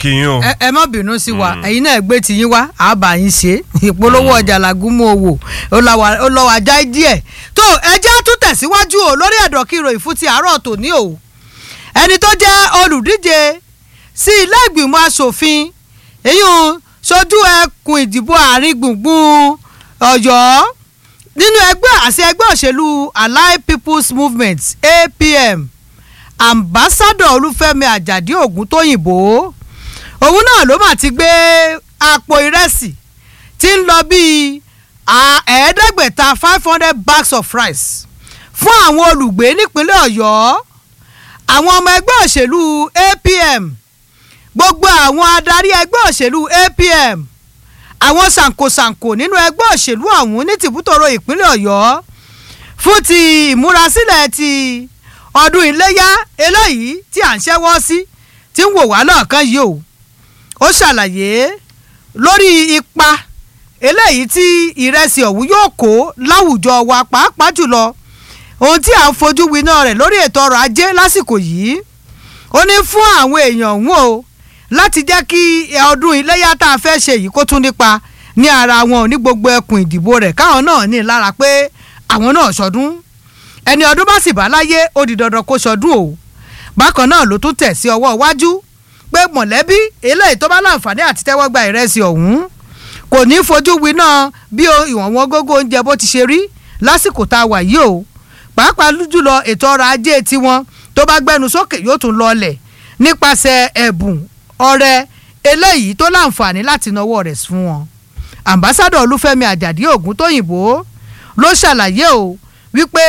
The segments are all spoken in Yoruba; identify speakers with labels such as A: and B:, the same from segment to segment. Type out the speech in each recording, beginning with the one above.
A: kí yín o.
B: ẹ ẹ má bínú sí wa ẹ̀yin náà gbé tiyín wá àbá yín ṣe ìpolówó ọjà làgúnmọ owó ó lọ wà já díẹ̀ tó ẹjẹ́ tún tẹ̀síwájú o lórí ẹ̀dọ̀ kí ìròyìn fún ti àárọ̀ tòní o ẹni tó jẹ́ olùdíje sí ilé ìgbìmọ̀ asòfin èyí sojú ẹkùn ìdìbò àárín gbùngbùn Ọ̀yọ́ nínú ẹgbẹ́ àṣẹ ẹgbẹ́ òṣèlú Allied People's Movement APM ambassadọ Olúfẹ́mi Àjàdí Ògúntóyìnbó òun náà ló mà ti gbé àpò ìrẹsì tí ń lọ bíi ẹ̀ẹ́dẹ́gbẹ̀ta five hundred bags of rice fún àwọn olùgbé nípínlẹ̀ Ọ̀yọ́ àwọn ọmọ ẹgbẹ́ òṣèlú APM gbogbo àwọn adarí ẹgbẹ́ òṣèlú APM àwọn sànkosànko nínú ẹgbẹ́ òṣèlú ọ̀hún ní tìbútòrò ìpínlẹ̀ Ọ̀yọ́ fún ti ìmúrasílẹ̀ ti ọdún iléyá eléyìí tí à ń ṣẹ́wọ́ sí tí ń wò wá lọ́ọ̀kan yìí o ó ṣàlàyé lórí ipa eléyìí tí ìrẹsì ọ̀hún yóò kó láwùjọ wa pàápàá jùlọ ohun tí à ń fojú winá rẹ̀ lórí ètò ọrọ̀ ajé lásìkò yìí ó ní fún àwọn èèyàn ọ̀hún o láti jẹ́ kí ọdún iléyá tá a fẹ́ ṣe yìí kó tún nípa ní ara wọn ní gbogbo ẹkùn ìdìbò rẹ̀ káwọn náà ní lára pé àwọn náà ṣọdún ẹni ọdún bá sì bá láyé ó di dandan kó ṣọdún o bákan náà ló tún tẹ̀ sí ọwọ́ iwájú pé mọ̀lẹ́bí eléyìí tó bá láǹfààní àti tẹ́wọ́ gba ìrẹsì ọ̀hún kò ní fojú winá bí ìwọ̀n wọn gógó oúnjẹ bó ti ṣe rí lásìkò tá a wà yìí o pàápàá jùlọ ètò ọrọ̀ ajé tiwọn tó bá gbẹnu sókè yóò tún lọlẹ̀ nípasẹ̀ ẹ̀bùn ọrẹ eléyìí tó láǹfààní láti náwó rẹ̀ fún wọn ambassadọ Olúfẹ́mi Àjàdí Ògúntóyìnbó ló ṣàlàyé o wípé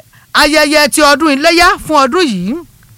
B: ayẹyẹ ti ọdún iléyá fún ọdún yìí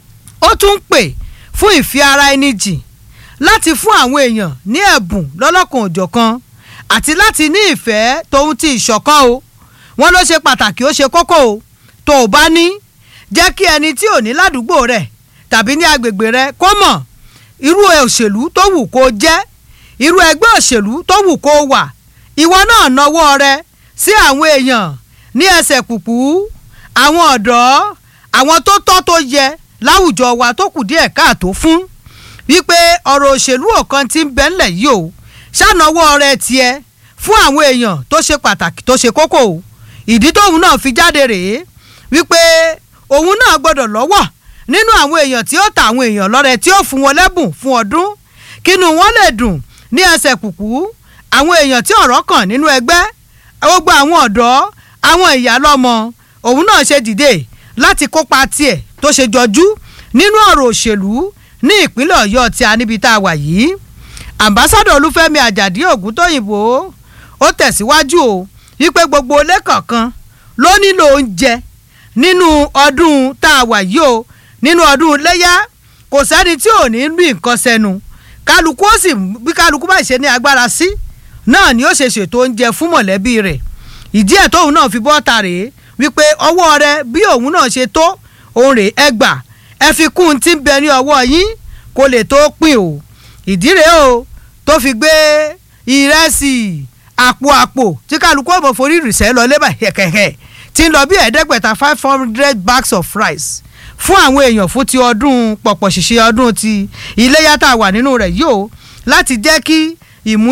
B: ó tún ń pè fún ìfi ara ẹni jìn láti fún àwọn èèyàn ní ẹ̀bùn lọ́lọ́kan òjọ̀kan àti láti ní ìfẹ́ tóun ti ìṣọ̀kan o wọ́n ló ṣe pàtàkì ó ṣe kókó o tó o bá ní jẹ́ kí ẹni tí ò ní ládùúgbò rẹ̀ tàbí ní agbègbè rẹ̀ kó mọ̀ irú òṣèlú tó wù kó jẹ́ irú ẹgbẹ́ òṣèlú tó wù kó wà ìwọ náà nawọ́ rẹ sí àwọn èèyàn ní ẹsẹ̀ kùkú àwọn ọ̀dọ́ àwọn tó tọ́ tó yẹ láwùjọ wa tó kù díẹ̀ káàtó fún wípé ọ̀rọ̀ òṣèlú ọ̀kan tí ń bẹ ńlẹ̀ yìí o ṣànáwọ́ rẹ tiẹ̀ fún àwọn èèyàn tó ṣe pàtàkì tó ṣe kókó o ìdí tóun náà fi jáde rèé wípé òun náà gbọ́dọ̀ lọ́wọ́ nínú àwọn èèyàn tí ó ta àwọn èèyàn lọ́rẹ tí ó fún wọn lẹ́bùn fún ọdún kínú wọn lè dùn ní ẹsẹ̀ kùkú àwọn èèyàn tí ọ̀rọ̀ kàn nínú ẹgbẹ́ gbogbo àwọn ọ̀dọ́ àwọn ìyá lọ́mọ òun náà ṣe dìde láti kópa tiẹ̀ tó ṣe jọjú nínú ọ̀rọ̀ òṣèlú ní ìpínlẹ̀ ọ̀yọ́ tí a níbi tá a wà yìí ambassadọ olúfẹ́mi àjàdí ògúntóyìnbó ó tẹ̀síwájú o wípé gbogbo ilé kọ̀ọ̀kan ló nílò oúnjẹ nínú ọdún tá a wà yìí o nínú ọdún iléyá kò sẹ́ni tí ò ní rí nǹkan sẹ́nu kálukú ó sì bí kálukú bá ṣe ní agbára sí náà ni ó ṣe ṣètò oúnjẹ fún mọ̀lẹ́bí rẹ̀ ìdí ẹ̀ tóun náà fi bọ́ta rèé wípé ọwọ́ rẹ bí òun náà ṣe tó òun rèé ẹ gbà ẹ fi kún un tí ń bẹ ní ọwọ́ yín kó lè tó pín o ìdí rèé o tó fi gbé ìrẹsì àpò àpò tí kálukú ọmọ forí rìṣẹ́ lọ lébà hẹ̀kẹ̀hẹ̀ tí ń lọ bí ẹ̀ẹ́dẹ́gbẹ̀ta five hundred bags of rice fún àwọn èèyàn fún ti ọdún pọ̀pọ̀ ṣìṣe ọdún ti iléyà tá a wà nínú rẹ̀ yìí o láti jẹ́ kí ìmú